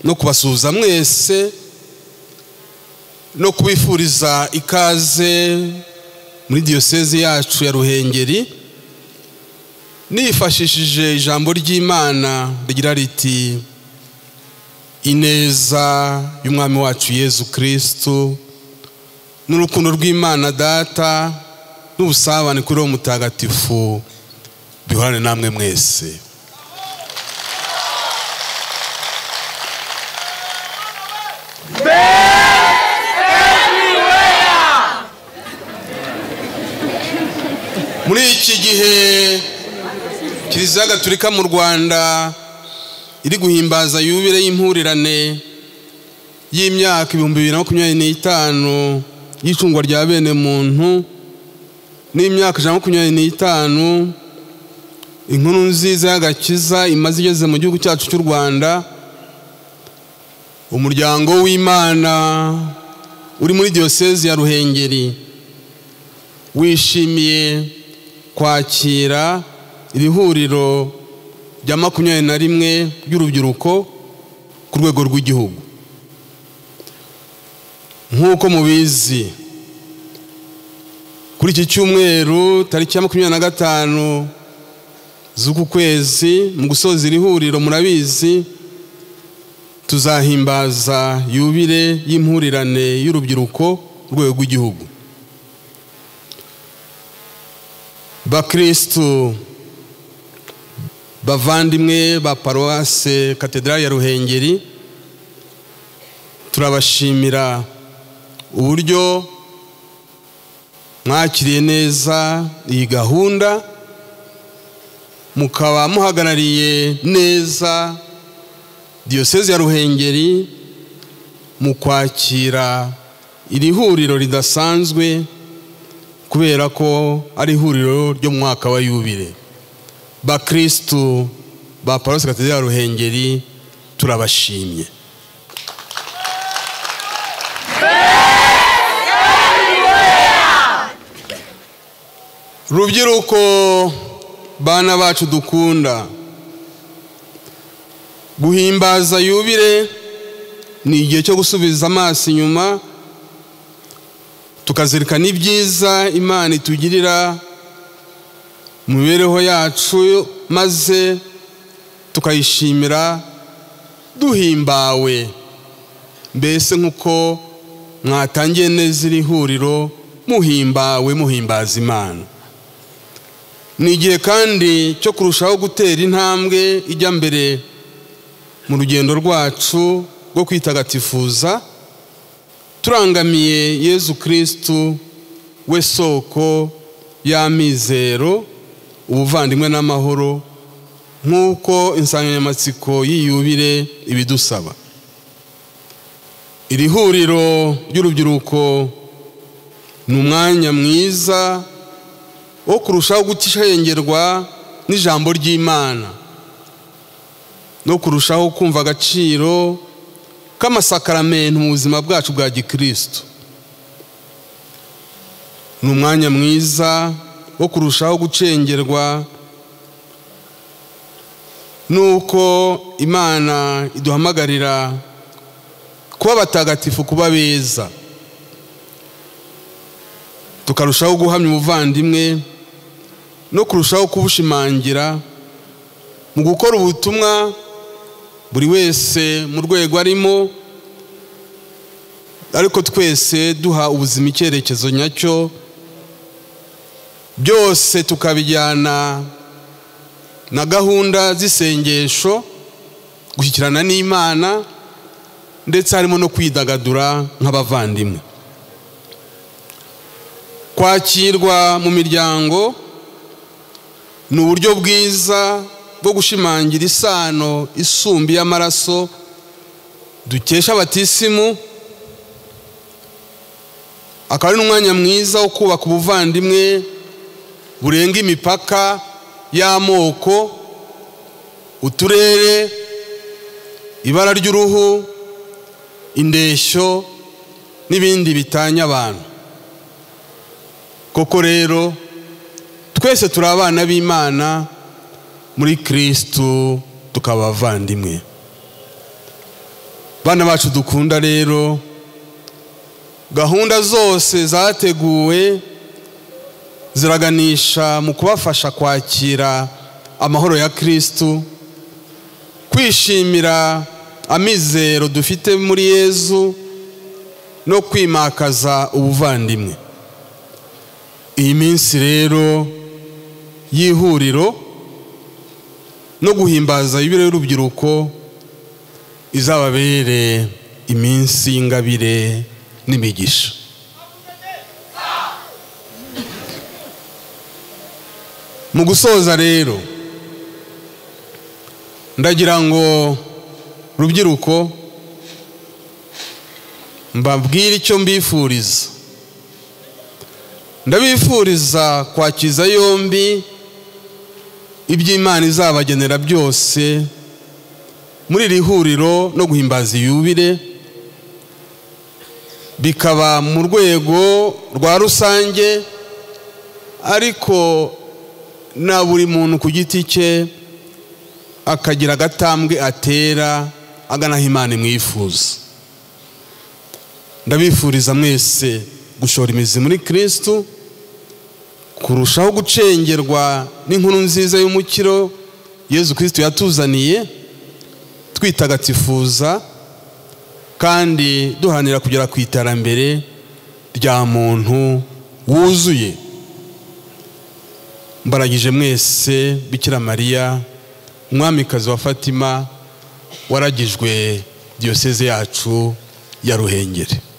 no kubasuhuza mwese no kubifuriza ikaze muri diyosezi yacu ya ruhengeri nifashishije ijambo ry'imana rigira riti ineza y'umwami wacu yezu kirisitu n'urukundo rw'imana data n'ubusabane kuri uwo mutagatifu bihorane namwe mwese muri iki gihe kiliziya gatolika mu rwanda iri guhimbaza yubire y'impurirane y'imyaka ibihumbi bibiri na makumyabiri n'itanu y'icungwa rya bene muntu n'imyaka ijana na makumyabiri n'itanu inkuru nziza y'agakiza imaze igeze mu gihugu cyacu cy'u rwanda umuryango w'imana uri muri diyosezi ya ruhengeri wishimiye kwakira iri huriro rya makumyabiri na rimwe ry'urubyiruko ku rwego rw'igihugu nk'uko mubizi kuri iki cyumweru tariki ya makumyabiri na gatanu z'uku kwezi mu gusoza iri huriro murabizi tuzahimbaza yubire y'impurirane y'urubyiruko ku rwego rw'igihugu bakirisitu bavandimwe ba paruwase katedrali ya ruhengeri turabashimira uburyo mwakiriye neza iyi gahunda mukaba muhagarariye neza diyoseze ya ruhengeri mu kwakira iri huriro ridasanzwe kubera ko ari ihuriro ryo mu mwaka wa yubire bakirisitu ba paruwasi katedera ya ruhengeri turabashimye rubyiruko bana bacu dukunda guhimbaza yubire ni igihe cyo gusubiza amaso inyuma tukazirikana ibyiza imana itugirira mu mibereho yacu maze tukayishimira duhimbawe mbese nk'uko mwatangiye neza iri huriro muhimbawe muhimbaza imana ni igihe kandi cyo kurushaho gutera intambwe ijya mbere mu rugendo rwacu rwo kwitagatifuza turangamiye yezu kirisitu we soko y'amizero ubuvandimwe n'amahoro nk'uko insanganyamatsiko y'iyubire ibidusaba iri huriro ry'urubyiruko ni umwanya mwiza wo kurushaho gutishengerwa n'ijambo ry'imana no kurushaho kumva agaciro k'amasakaramentu mu buzima bwacu bwa gikirisitu ni umwanya mwiza wo kurushaho gucengerwa n'uko imana iduhamagarira kuba abatagatifu kuba beza tukarushaho guhamya ubuvandimwe no kurushaho kubushimangira mu gukora ubutumwa buri wese mu rwego arimo ariko twese duha ubuzima icyerekezo nyacyo byose tukabijyana na gahunda z'isengesho gushyikirana n'imana ndetse harimo no kwidagadura nk'abavandimwe kwakirwa mu miryango ni uburyo bwiza bwo gushimangira isano isumbi y'amaraso dukesha abatisimu akaba ari n'umwanya mwiza wo kubaka ubuvandimwe burenga imipaka y'amoko uturere ibara ry'uruhu indeshyo n'ibindi bitanya abantu koko rero twese turi abana b'imana muri kirisitu tukaba abavandimwe bana bacu dukunda rero gahunda zose zateguwe ziraganisha mu kubafasha kwakira amahoro ya kirisitu kwishimira amizero dufite muri yezu no kwimakaza ubuvandimwe iyi minsi rero y'ihuriro no guhimbaza ibiro y'urubyiruko izababere iminsi y'ingabire n'imigisha mu gusoza rero ndagira ngo rubyiruko mbabwire icyo mbifuriza ndabifuriza kwakiza yombi ibyo imana izabagenera byose muri iri huriro no guhimbaza iyubire bikaba mu rwego rwa rusange ariko na buri muntu ku giti cye akagira agatambwe atera agana aho imana imwifuza ndabifuriza mwese gushora imizi muri kirisitu kurushaho gucengerwa n'inkuru nziza y'umukiro yezu kirisitu yatuzaniye twitagatifuza kandi duharanira kugera ku iterambere rya muntu wuzuye mbaragije mwese bikira mariya umwamikazi wa fatima waragijwe diyoseze yacu ya ruhengeri